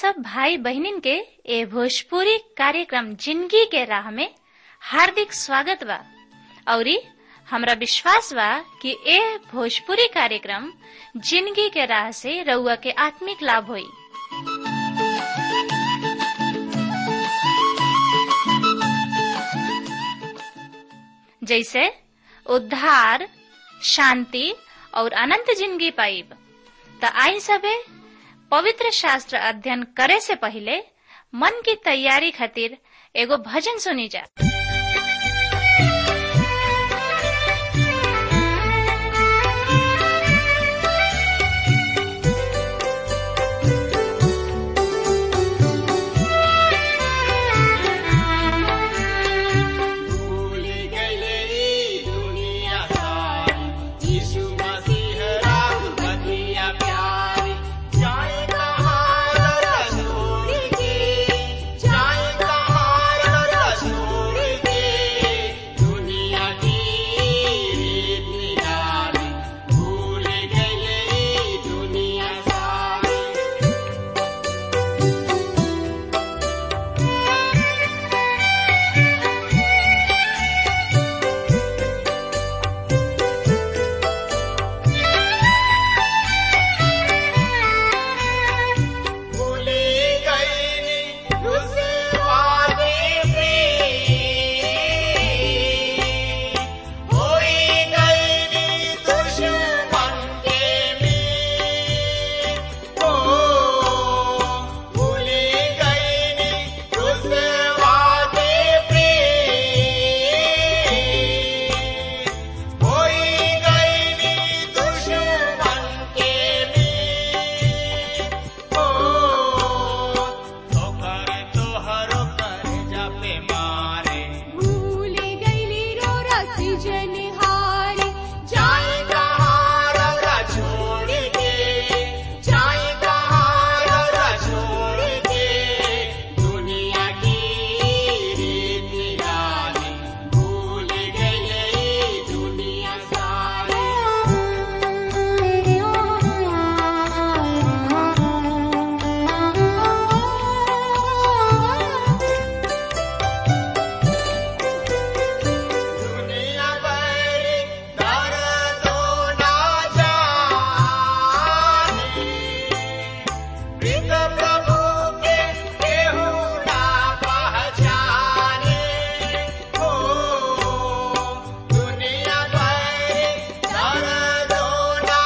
सब भाई बहनिन के ए भोजपुरी कार्यक्रम जिंदगी के राह में हार्दिक स्वागत बा औरी हमरा विश्वास बा कि ए भोजपुरी कार्यक्रम जिंदगी के राह से रउआ के आत्मिक लाभ होई जैसे उद्धार शांति और अनंत जिंदगी पाइब त आई सबे पवित्र शास्त्र अध्ययन करे से पहले मन की तैयारी खातिर एगो भजन सुनी जा भूल गई दुनिया सारी यीशु मसीह राम बधिया प्यारी जाए कहाँ रसूल के जाए कहाँ रसूल के दुनिया की रीत निराली भूल गई दुनिया सारी भूली गई उस वादे पे होई गई दुश्मन के में ओ भूली गई उस वादे पे होई गई दुश्मन के में ओ तोहर तोहर कर जापे मारे भूल गईली रो रसी जनहारी जाए कहाँ रौरा छोड़ के जाए कहाँ रौरा छोड़ के दुनिया की रीत निराली भूल गई दुनिया सारी दुनिया भरी दर्दो ना जाने प्रीत प्रभु के केहू ना पहचाने हो दुनिया भरी दर्दो ना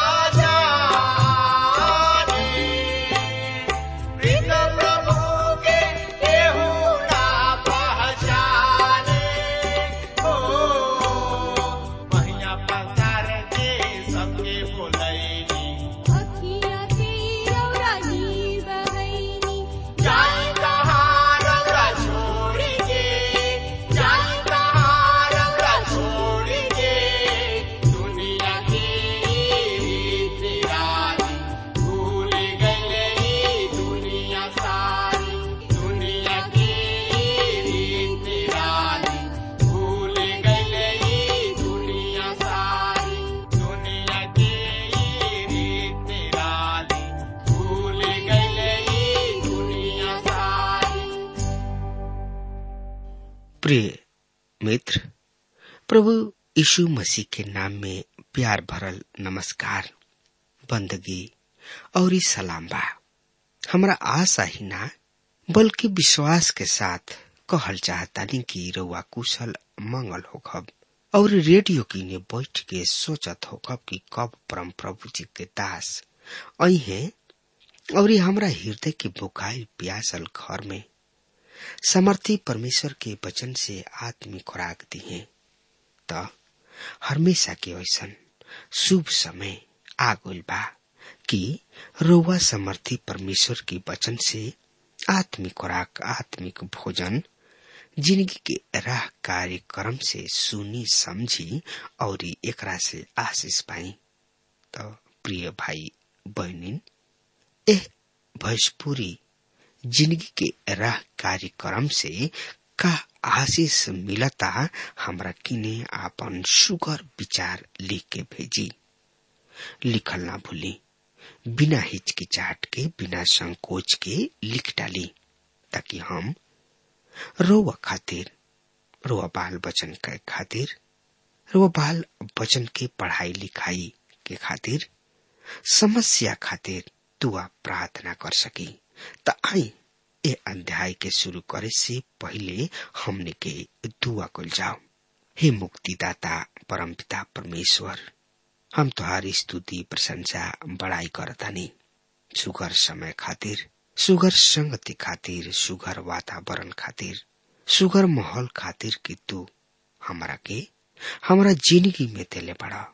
जाने प्रीत प्रभु के केहू ना पहचाने हो महिया पसार के सबके बोलैनी अखियाँ तेरा रानी बहैनी जाए कहाँ रौरा छोड़ के जाए कहाँ रौरा छोड़ के दुनिया की रीत निराली भूल गई दुनिया सारी दुनिया की रीत निराली भूल गई दुनिया सारी दुनिया की रीत निराली भूल गई दुनिया सारी प्रिय मित्र प्रभु यीशु मसीह के नाम में प्यार भरल नमस्कार बंदगी और ई सलाम बा हमरा आशा ही ना बल्कि विश्वास के साथ कहल चाहतानी कि रउआ कुशल मंगल होखब और रेडियो किने बैठ के सोचत होखब कि कब परम प्रभु जी के दास आई हैं और ई हमरा हृदय के बुकाइल प्यासल घर में समर्थी परमेश्वर के वचन से आत्मिक खुराक दिए त हमेशा के ऐसन शुभ समय आ गइल बा कि रउआ समर्थी परमेश्वर के वचन से आत्मिक खुराक आत्मिक भोजन जिंदगी के राह कार्यक्रम से सुनी समझी और एकरा से आशीष पाई त प्रिय भाई बहनिन एह भोजपुरी जिंदगी के राह कार्यक्रम से का आशीष मिलता हमरा किने आपन सुगर विचार लिख के भेजी लिखल ना भूली बिना हिचकिचाहट के बिना संकोच के लिख डाली ताकि हम रोवा खातिर रोवा बाल बचन के खातिर रोवा बाल बचन के पढ़ाई लिखाई के खातिर समस्या खातिर दुआ प्रार्थना कर सकी त आई ए अध्याय के शुरू करे से पहले हमने के दुआ कल जाओ हे मुक्तिदाता परमपिता परमेश्वर हम तुहारी स्तुति प्रशंसा बड़ाई करतानी सुगर समय खातिर सुगर संगति खातिर सुगर वातावरण खातिर सुगर माहौल खातिर कि तू हमरा के हमरा जिंदगी में तेले बड़ा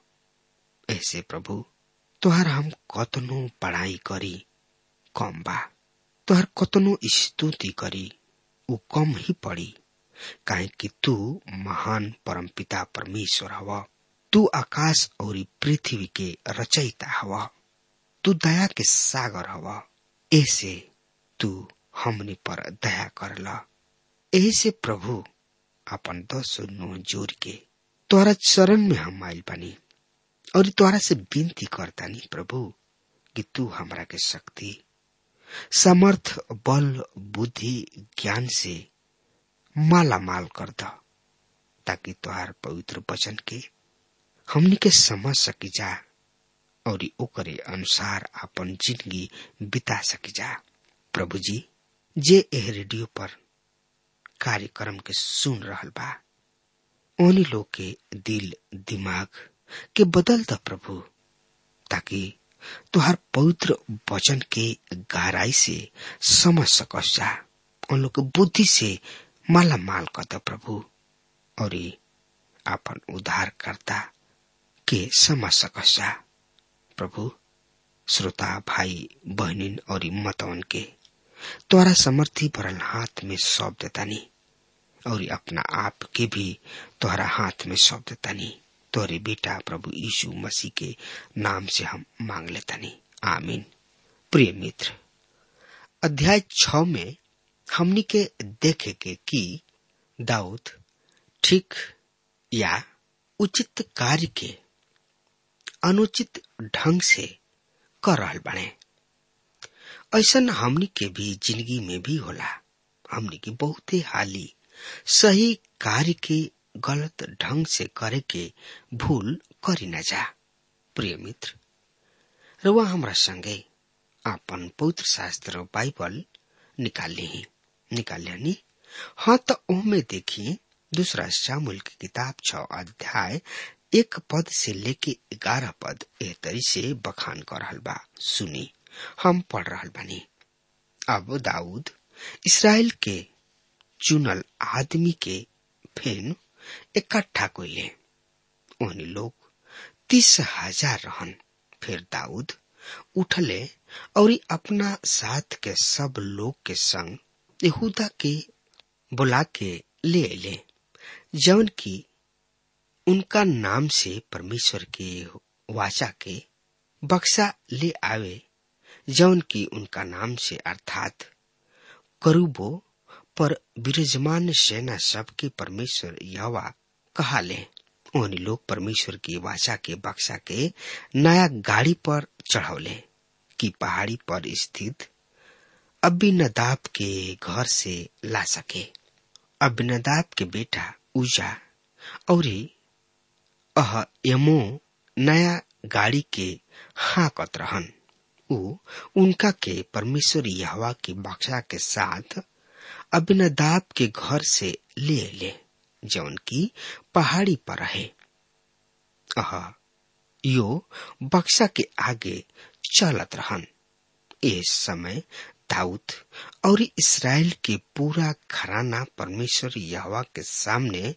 ऐसे प्रभु तोहर हम कतनो पढ़ाई करी कम बा तोहर कतनो स्तुति करी उ कम ही पड़ी काहे कि तू महान परमपिता परमेश्वर हवा तू आकाश और पृथ्वी के रचयिता हवा तू दया के सागर हवा ऐसे तू हमने पर दया करला ऐसे प्रभु अपन दस नो जोर के तोहरा चरण में हम आइल बनी और तोहरा से विनती करतानी प्रभु कि तू हमरा के शक्ति समर्थ बल बुद्धि ज्ञान से माला माल कर द ताकि तोहार पवित्र वचन के हमनी के समझ सकी जा और ओकरे अनुसार अपन जिंदगी बिता सकी जा प्रभु जी जे एह रेडियो पर कार्यक्रम के सुन रहल बा ओनी लोग के दिल दिमाग के बदल द प्रभु ताकि तुहार पवित्र वचन के गहराई से समझ सकस जा उन लोग के बुद्धि से माला माल कर द प्रभु और अपन उद्धार करता के समझ सकस जा प्रभु श्रोता भाई बहनिन और मतवन के तोरा समर्थी भरल हाथ में सौंप देतानी और अपना आप के भी तोहरा हाथ में सौंप देतानी तोरे बेटा प्रभु यीशु मसीह के नाम से हम मांग लेतानी आमीन प्रिय मित्र अध्याय छ में हमनी के देखे के कि दाऊद ठीक या उचित कार्य के अनुचित ढंग से कर रहल बने ऐसा हमनी के भी जिंदगी में भी होला हमनी के बहुते हाली सही कार्य के गलत ढंग से करे के भूल करी न जा प्रिय मित्र रुआ हमरा संगे आपन पवित्र शास्त्र बाइबल निकाल ली निकाल लेनी हाँ तो ओमे देखी दूसरा शामुल की किताब छ अध्याय एक पद से लेके ग्यारह पद एह तरी से बखान कर रहल बा सुनी हम पढ़ रहल बानी अब दाऊद इसराइल के चुनल आदमी के फेन इकट्ठा कोइले ओहनी लोग तीस हजार रहन फिर दाऊद उठले और अपना साथ के सब लोग के संग यहूदा के बुला के ले अले जौन की उनका नाम से परमेश्वर के वाचा के बक्सा ले आवे जौन की उनका नाम से अर्थात करूबो पर विराजमान सेना सबके परमेश्वर यवा कहा ले उन लोग परमेश्वर की वाचा के बक्सा के नया गाड़ी पर चढ़ौले कि पहाड़ी पर स्थित अबिनदाब के घर से ला सके अबिनदाब के बेटा उजा और अह यमो नया गाड़ी के हाकत रहन उ उनका के परमेश्वर यहवा के बक्सा के साथ अबिनदाब के घर से ले ले जौन की पहाड़ी पर रहे अह यो बक्सा के आगे चलत रहन इस समय दाऊद और इसराइल के पूरा घराना परमेश्वर यहवा के सामने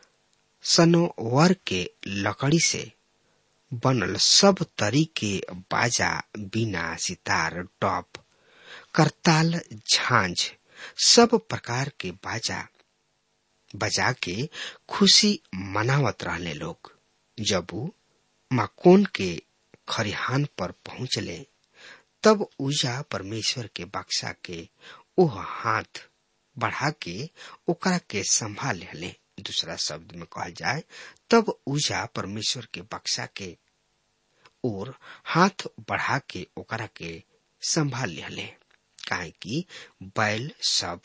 सनोवर के लकड़ी से बनल सब तरीके बाजा बिना सितार टॉप करताल झांझ सब प्रकार के बाजा बजा के खुशी मनावत रहले लोग जब उ माकोन के खरिहान पर पहुंचले तब उजा परमेश्वर के बक्सा के ओह हाथ बढ़ा के ओकरा के संभाल ले दूसरा शब्द में कहल जाए तब उजा परमेश्वर के बक्सा के और हाथ बढ़ा के ओकरा के संभाल लिहले काहे कि बैल सब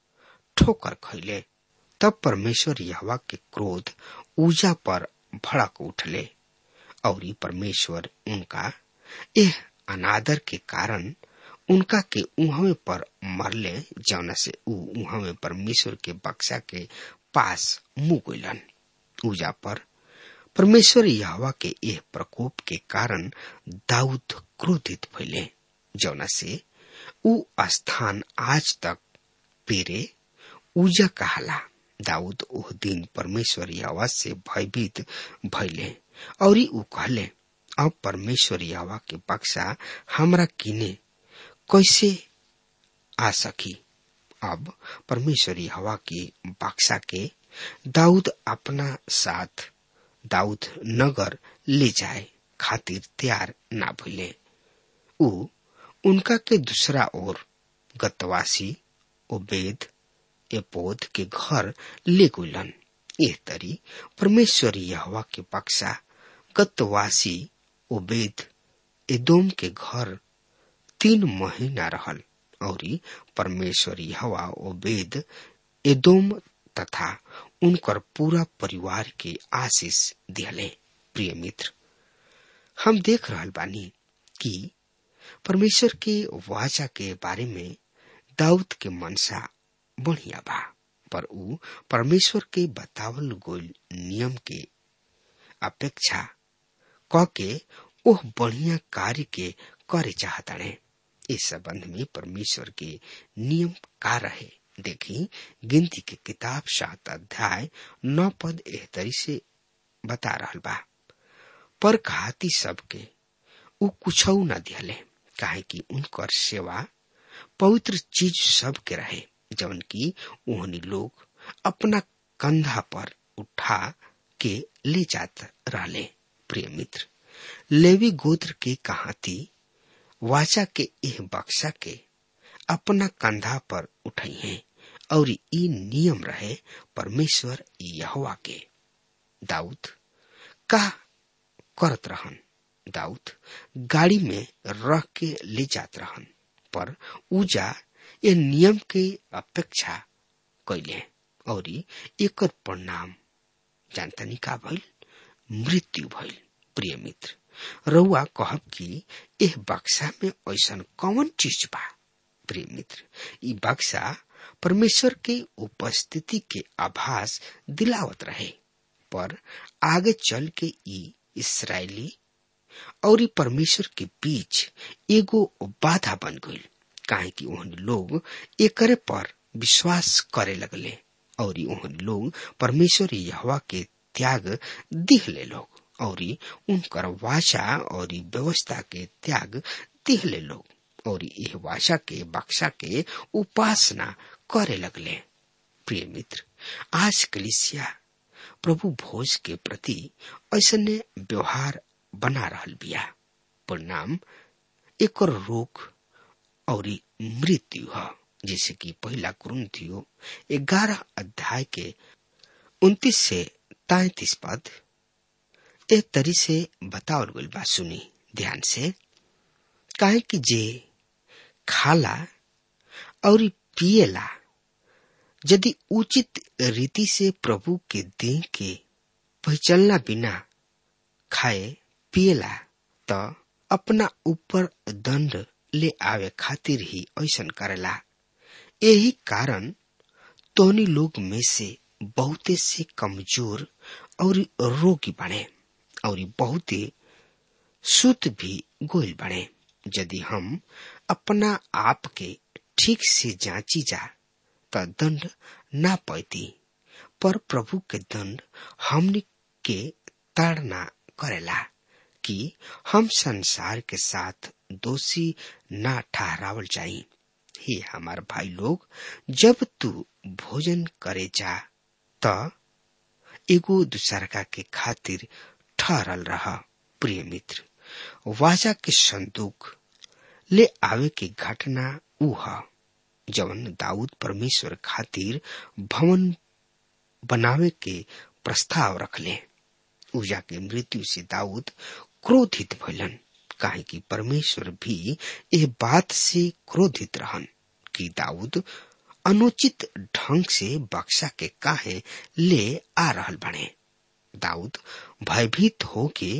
ठोकर खैले तब परमेश्वर यहवा के क्रोध ऊजा पर भड़क उठले और ई परमेश्वर उनका एह अनादर के कारण उनका के उहवे पर मरले जौना से ऊ उहवे परमेश्वर के बक्सा के पास मुंह गइलन ऊजा पर परमेश्वर यहवा के एह प्रकोप के कारण दाऊद क्रोधित भइले जौना से ऊ स्थान आज तक पेरे ऊजा कहाला दाऊद ओह दिन परमेश्वर यहवा से भयभीत भइले और ऊ कहले अब परमेश्वर यहवा के बक्सा हमरा किने कैसे आ सकी अब परमेश्वर यहवा की बक्सा के दाऊद अपना साथ दाऊद नगर ले जाए खातिर तैयार ना भइले ऊ उनका के दूसरा ओर गतवासी ओबेद एपोद के घर ले गुलन एह तरी परमेश्वर यहवा के बक्सा गतवासी ओबेद एदोम के घर तीन महीना रहल और परमेश्वर यहवा ओबेद एदोम तथा उनकर पूरा परिवार के आशीष दिहले प्रिय मित्र हम देख रहल बानी कि परमेश्वर के वाचा के बारे में दाऊद के मनसा बढ़िया बा पर ऊ परमेश्वर के बतावल गोल नियम के अपेक्षा क के ओह बढ़िया कार्य के करे चाहताड़े इस संबंध में परमेश्वर के नियम का रहे देखी गिनती के किताब सात अध्याय नौ पद एहतरी से बता रहल बा पर घाती सबके ऊ कुछ न दिहले काहे कि उनकर सेवा पवित्र चीज सब के रहे जवन की ओहनी लोग अपना कंधा पर उठा के ले जात रहले प्रिय मित्र लेवी गोत्र के कहाती वाचा के एह बक्सा के अपना कंधा पर उठाई है और ई नियम रहे परमेश्वर यहवा के दाऊद का करत रहन दाऊद गाड़ी में रख के ले जात रहन पर ऊजा ये नियम के अपेक्षा कैले और एक परिणाम जानतनी का भइल मृत्यु भइल प्रिय मित्र रउआ कहब कि एह बक्सा में ऐसन कौन चीज बा प्रिय मित्र ई बक्सा परमेश्वर के उपस्थिति के आभास दिलावत रहे पर आगे चल के ई इसराइली और परमेश्वर के बीच एगो बाधा बन गई काहे कि ओहन लोग एकरे पर विश्वास करे लगले और ओहन लोग परमेश्वर यहवा के त्याग दिहले लोग और उनकर वाचा और व्यवस्था के त्याग दिहले लोग और यह वाचा के बक्सा के उपासना करे लगले प्रिय मित्र आज कलिसिया प्रभु भोज के प्रति ऐसने व्यवहार बना रहल बिया परिणाम एक रोग और मृत्यु है जैसे कि पहला कुरुंथियो ग्यारह अध्याय के उन्तीस से तैतीस पद एक तरी से बतावल गई बात सुनी ध्यान से काहे कि जे खाला और पिएला यदि उचित रीति से प्रभु के देह के पहचानला बिना खाए पिएला तो अपना ऊपर दंड ले आवे खातिर ही ऐसन करेला यही कारण तोनी लोग में से बहुते से कमजोर और रोगी बने और बहुते सुत भी गोल बने यदि हम अपना आप के ठीक से जांची जा तो दंड ना पैती पर प्रभु के दंड हमने के ताड़ना करेला कि हम संसार के साथ दोषी ना ठहरावल जाई हे हमार भाई लोग जब तू भोजन करे जा त एगो दूसरका के खातिर ठहरल रहा प्रिय मित्र वाजा के संदूक ले आवे के घटना ऊ ह जवन दाऊद परमेश्वर खातिर भवन बनावे के प्रस्ताव रखले ऊजा के मृत्यु से दाऊद क्रोधित भइलन काहे कि परमेश्वर भी यह बात से क्रोधित रहन कि दाऊद अनुचित ढंग से बक्सा के काहे ले आ रहल बने दाऊद भयभीत होके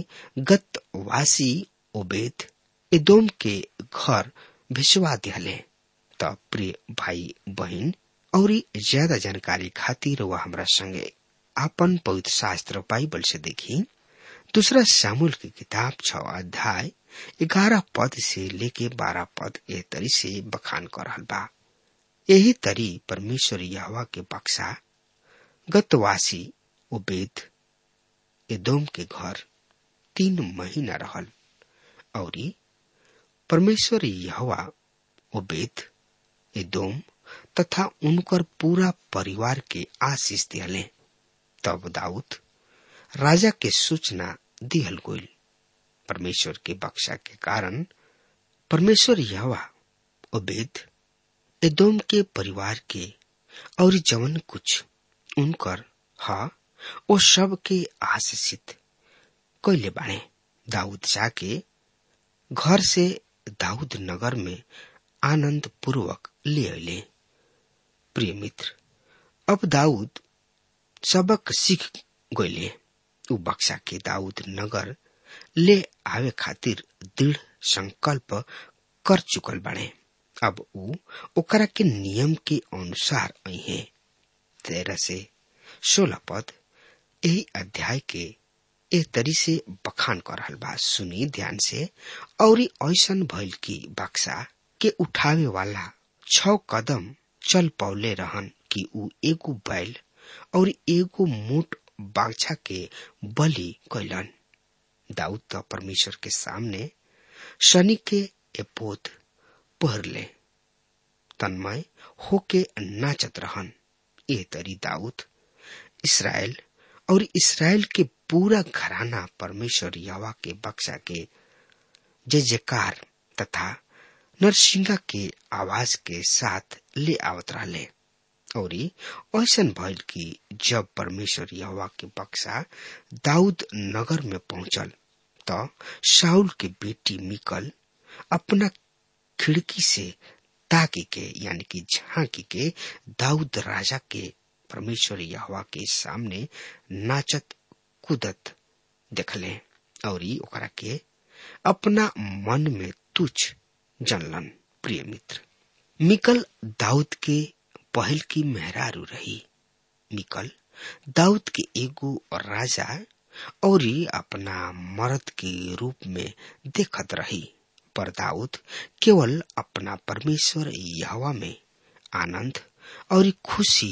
गतवासी ओबेद एदोम के घर भिजवा दिहले त प्रिय भाई बहन और ज्यादा जानकारी खातिर वह हमरा संगे आपन पवित्र शास्त्र बाइबल से देखी दूसरा सामूल की किताब छ अध्याय ग्यारह पद से लेके बारह पद ए तरी से बखान कर रहल बा यही तरी परमेश्वर यहवा के बक्सा गतवासी उबेद एदोम के घर तीन महीना रहल और परमेश्वर यहवा उबेद एदोम तथा उनकर पूरा परिवार के आशीष दिहले तब दाऊद राजा के सूचना दिहल गोल परमेश्वर के बक्सा के कारण परमेश्वर यहवा उबेद एदोम के परिवार के और जवन कुछ उनकर हा ओ सब के आशीषित कैले बाणे दाऊद जाके घर से दाऊद नगर में आनंद पूर्वक ले अले प्रिय मित्र अब दाऊद सबक सीख गईले उ बक्सा के दाऊद नगर ले आवे खातिर दृढ़ संकल्प कर चुकल बाड़े अब उ ओकरा के नियम के अनुसार है तेरह से सोलह पद यही अध्याय के ए तरी से बखान कर रहल बा सुनी ध्यान से और ऐसन भइल की बक्सा के उठावे वाला छ कदम चल पौले रहन कि उ एगो बैल और एगो मोट बाछा के बलि कैलन दाऊद तो परमेश्वर के सामने शनि के एपोत पहर ले तन्मय होके नाचत रहन ए तरी दाऊद इसराइल और इसराइल के पूरा घराना परमेश्वर यवा के बक्सा के जय जयकार तथा नरसिंगा के आवाज के साथ ले आवत रहले और ऐसन भइल कि जब परमेश्वर यहोवा के बक्सा दाऊद नगर में पहुंचल त शाउल के बेटी मिकल अपना खिड़की से ताकी के यानी कि झांकी के दाऊद राजा के परमेश्वर यहोवा के सामने नाचत कूदत देखले और ओकरा के अपना मन में तुच्छ जनलन प्रिय मित्र मिकल दाऊद के पहल की मेहरारू रही मिकल दाऊद के एगो राजा और अपना मर्द के रूप में देखत रही पर दाऊद केवल अपना परमेश्वर यहवा में आनंद और खुशी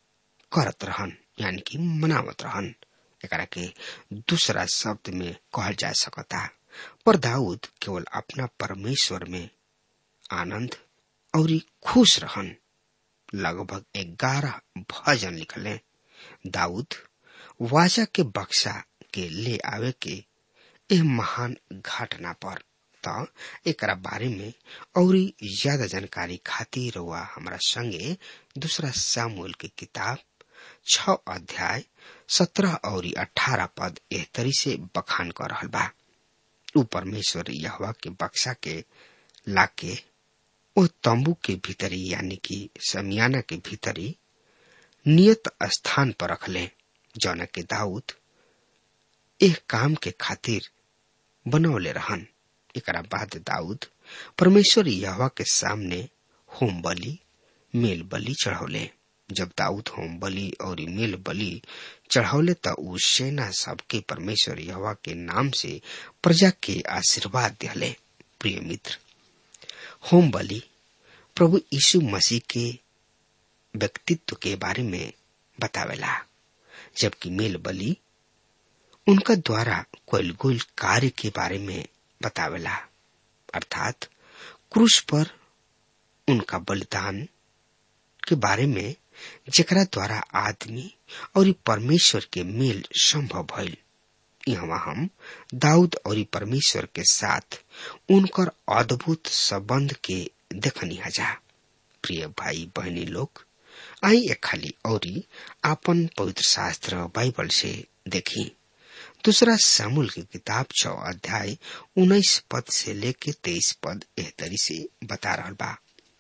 करत रहन यानी कि मनावत रहन एकरा के दूसरा शब्द में कहल जा सकता पर दाऊद केवल अपना परमेश्वर में आनंद और खुश रहन लगभग ग्यारह भजन लिखले दाऊद वाजा के बक्सा के ले आवे के एह महान घटना पर त एकरा बारे में और ज्यादा जानकारी खातिर हुआ हमारा संगे दूसरा सामूल की किताब छ अध्याय सत्रह और अठारह पद एह तरी से बखान कर रहल बा उ परमेश्वर यहवा के बक्सा के लाके ओ तंबू के भीतरी यानी कि समियाना के भीतरी नियत स्थान पर रखले जौन के दाऊद एह काम के खातिर बनौले रहन एकरा बाद दाऊद परमेश्वर यहवा के सामने होम बलि मेल बलि चढ़ौले जब दाऊद होम बलि और मेल बलि चढ़ौले त उ सेना सबके परमेश्वर यहवा के नाम से प्रजा के आशीर्वाद दिले प्रिय मित्र होम बलि प्रभु यीशु मसीह के व्यक्तित्व के बारे में बतावेला जबकि मेल बलि उनका द्वारा कोयल गोल कार्य के बारे में बतावेला अर्थात क्रूस पर उनका बलिदान के बारे में जेकरा द्वारा आदमी और परमेश्वर के मेल संभव भइल यहाँ हम दाऊद और परमेश्वर के साथ उनकर अद्भुत संबंध के देखनी हजा प्रिय भाई बहनी लोग आई एक खाली और आपन पवित्र शास्त्र बाइबल से देखी दूसरा सामुल की किताब छो अध्याय उन्नीस पद से लेके तेईस पद एह तरी से बता रहा बा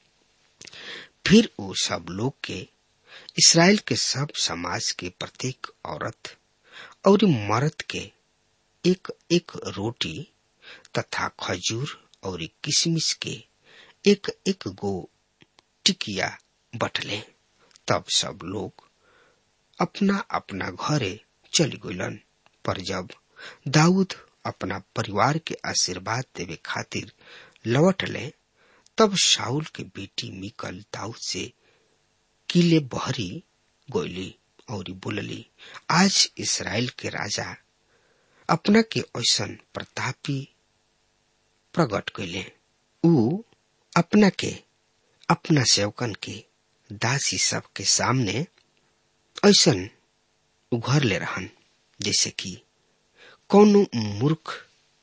फिर वो सब लोग के इसराइल के सब समाज के प्रत्येक औरत और मर्द के एक एक रोटी तथा खजूर और किशमिश के एक एक गो टिकिया बटले तब सब लोग अपना अपना घरे चली गईलन पर जब दाऊद अपना परिवार के आशीर्वाद देवे खातिर लौट ले तब शाउल के बेटी मिकल दाऊद से किले बहरी गोली और बोलली आज इसराइल के राजा अपना के ऐसन प्रतापी प्रकट कैले ऊ अपना के अपना सेवकन के दासी सब के सामने ऐसन उघर ले रहन जैसे कि कौनो मूर्ख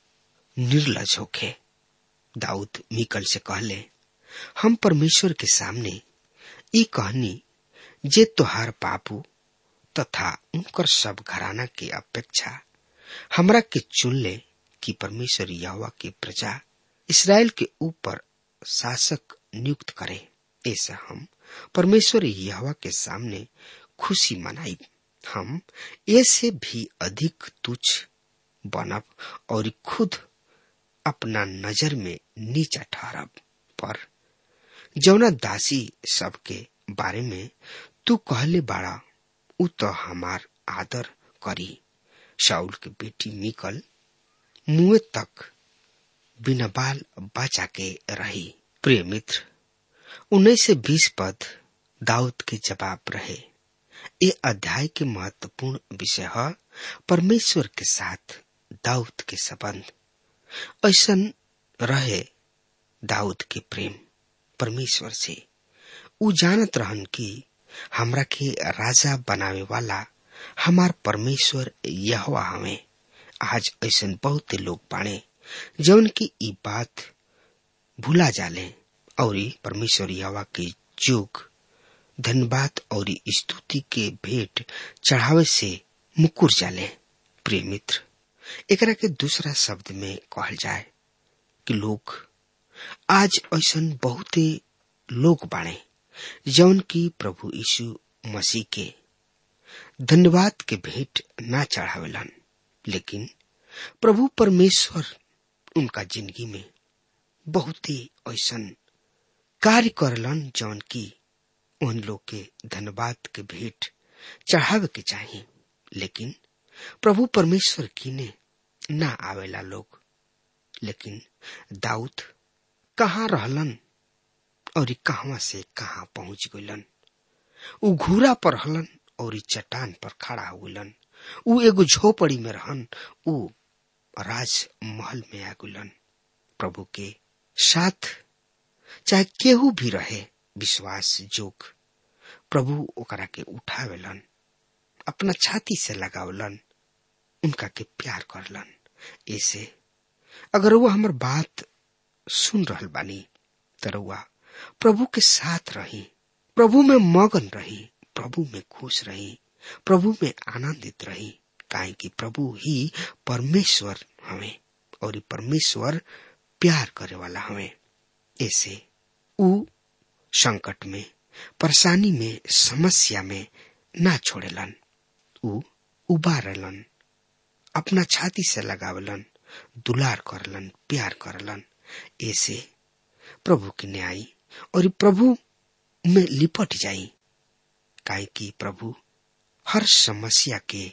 निर्लज होखे दाऊद मिकल से कहले हम परमेश्वर के सामने ई कहनी जे तोहार बाबू तथा उनकर सब घराना के अपेक्षा हमरा के चुन ले कि परमेश्वर यहोवा के प्रजा इसराइल के ऊपर शासक नियुक्त करे ऐसा हम परमेश्वर यहोवा के सामने खुशी मनाई हम ऐसे भी अधिक तुच्छ बनब और खुद अपना नजर में नीचा ठहरब पर जौना दासी सबके बारे में तू कहले बाड़ा उ तो हमार आदर करी शाउल के बेटी मिकल मुए तक बिना बाल बचा के रही प्रिय मित्र उन्नीस से बीस पद दाऊद के जवाब रहे ये अध्याय के महत्वपूर्ण विषय है परमेश्वर के साथ दाऊद के संबंध ऐसा रहे दाऊद के प्रेम परमेश्वर से उ जानत रहन कि हमरा के राजा बनावे वाला हमार परमेश्वर यहोवा हमें आज ऐसा बहुत लोग बाणे जौन की ई बात भूला जाले और परमेश्वर यहोवा के जोग धन्यवाद और स्तुति के भेंट चढ़ावे से मुकुर जाले प्रिय मित्र एकरा के दूसरा शब्द में कहल जाए कि लोग आज ऐसा बहुते लोग बाणे जौन की प्रभु यीशु मसीह के धन्यवाद के भेंट ना चढ़ावेलन लेकिन प्रभु परमेश्वर उनका जिंदगी में बहुत ही ऐसा कार्य करलन जौन की उन लोग के धन्यवाद के भेंट चढ़ावे के चाहिए लेकिन प्रभु परमेश्वर की ने ना आवेला लोग लेकिन दाऊद कहाँ रहलन और कहवा से कहाँ पहुंच गइलन उ घूरा पर हलन और चट्टान पर खड़ा हो गइलन उ एगो झोपड़ी में रहन उ राज महल में आ गइलन प्रभु के साथ चाहे केहू भी रहे विश्वास जोग प्रभु ओकरा के उठावेलन अपना छाती से लगावलन उनका के प्यार करलन ऐसे अगर वो हमर बात सुन रहल बानी तरुआ प्रभु के साथ रही प्रभु में मगन रही प्रभु में खुश रही प्रभु में आनंदित रही काहे कि प्रभु ही परमेश्वर हमें और परमेश्वर प्यार करे वाला हमें ऐसे उ संकट में परेशानी में समस्या में ना छोड़ेलन उ उबारलन अपना छाती से लगावलन दुलार करलन प्यार करलन ऐसे प्रभु की न्याय और प्रभु में लिपट जाई काहे कि प्रभु हर समस्या के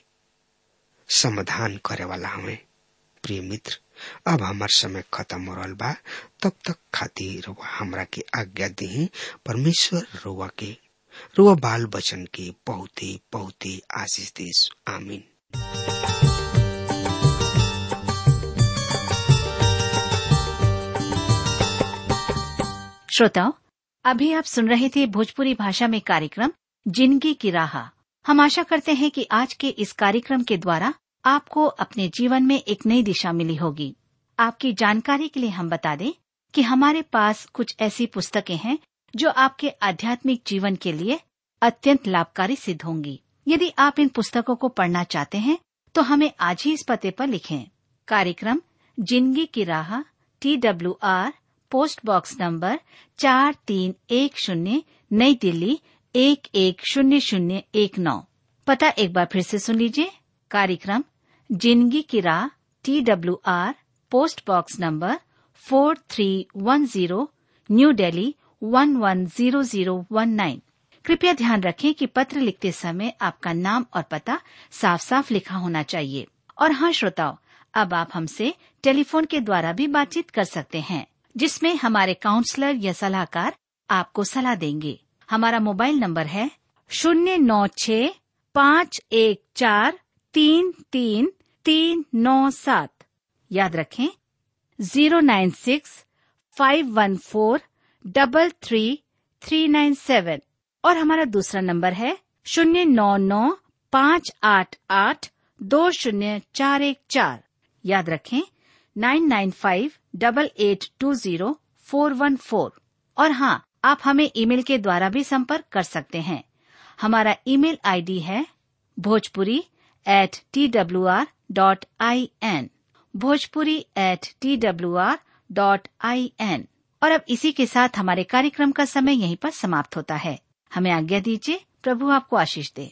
समाधान करे वाला हमें प्रिय मित्र अब हमार समय खत्म हो रहा बा तब तक खातिर रुआ हमरा के आज्ञा दी परमेश्वर रुआ के रुआ बाल बचन के बहुत ही बहुत ही आशीष देश आमीन श्रोताओं अभी आप सुन रहे थे भोजपुरी भाषा में कार्यक्रम जिंदगी की राह हम आशा करते हैं कि आज के इस कार्यक्रम के द्वारा आपको अपने जीवन में एक नई दिशा मिली होगी आपकी जानकारी के लिए हम बता दें कि हमारे पास कुछ ऐसी पुस्तकें हैं जो आपके आध्यात्मिक जीवन के लिए अत्यंत लाभकारी सिद्ध होंगी यदि आप इन पुस्तकों को पढ़ना चाहते हैं तो हमें आज ही इस पते पर लिखें कार्यक्रम जिंदगी की राह T W R post box number चार तीन एक शून्य नई दिल्ली एक एक शून्य शून्य एक नौ पता एक बार फिर से सुन लीजिए कार्यक्रम जिंदगी की राह T W R post box number four three one zero new Delhi one one zero zero one nine कृपया ध्यान रखें कि पत्र लिखते समय आपका नाम और पता साफ साफ लिखा होना चाहिए और हाँ श्रोताओं अब आप हमसे टेलीफोन के द्वारा भी बातचीत कर सकते हैं जिसमें हमारे काउंसलर या सलाहकार आपको सलाह देंगे हमारा मोबाइल नंबर है शून्य नौ छ पाँच एक चार तीन तीन तीन नौ सात याद रखें zero nine six five one four double three three nine seven और हमारा दूसरा नंबर है शून्य नौ नौ पाँच आठ आठ दो शून्य चार एक चार याद रखें nine nine five double eight two zero four one four और हाँ आप हमें ईमेल के द्वारा भी संपर्क कर सकते हैं हमारा ईमेल आईडी है Bhojpuri at T W R dot I N Bhojpuri at T W R dot I N और अब इसी के साथ हमारे कार्यक्रम का समय यहीं पर समाप्त होता है हमें आज्ञा दीजिए प्रभु आपको आशीष दे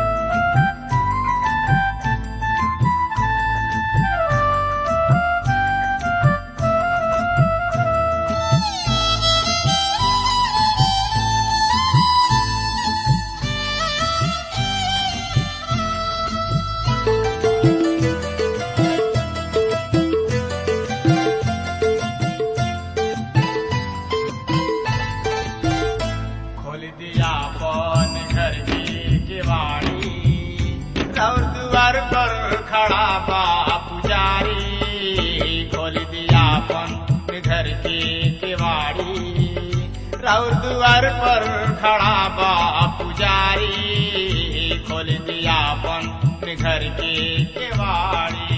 खोल दिया पन घर की किवाड़ी और द्वार पर खड़ा बा पुजारी खोल दिया पन घर की किवाड़ी और द्वार पर खड़ा बा पुजारी खोल दिया पन घर की किवाड़ी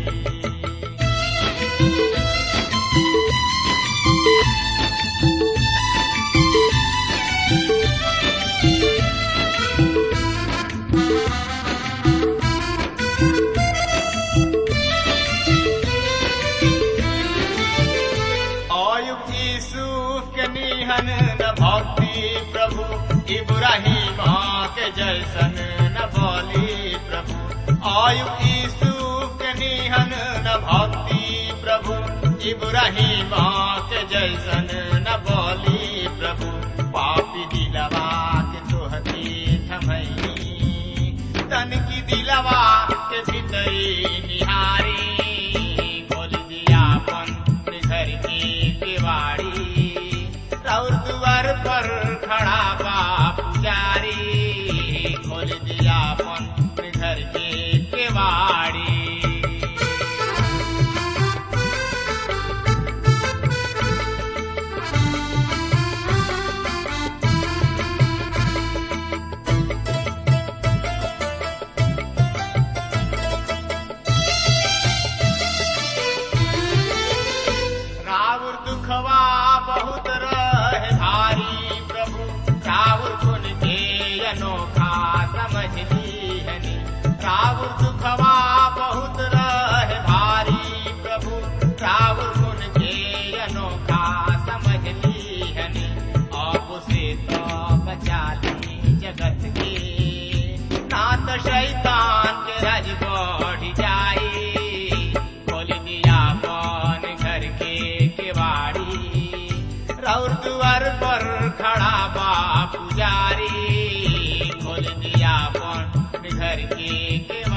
अयुब यूसुफ के निहन न भक्ति प्रभु इब्राहिम के जैसन न बोली प्रभु अयुब यूसुफ के निहन न भक्ति प्रभु इब्राहिम के जैसन न बोली प्रभु पापी दिलवा के तोहती थमई तन की दिलवा के भीतरी निहारी खोल दिया अपन घर की किवाड़ी और द्वार पर खड़ा बा पुजारी खोल दिया अपन घर की किवाड़ी रावण दुखवा बहुत रहे भारी प्रभु रावण गुण के अनोखा समझ लीहनी रावण दुखवा बहुत रहे भारी प्रभु रावण गुण के अनोखा समझ लीहनी आप से तो बचा ली जगत के नाथ शैतान के राज बढ़ जाई खोल दिया कौन घर के केवाड़ी रौर द्वार पर खड़ा बा पुजारी खोल दिया कौन घर के केवाड़ी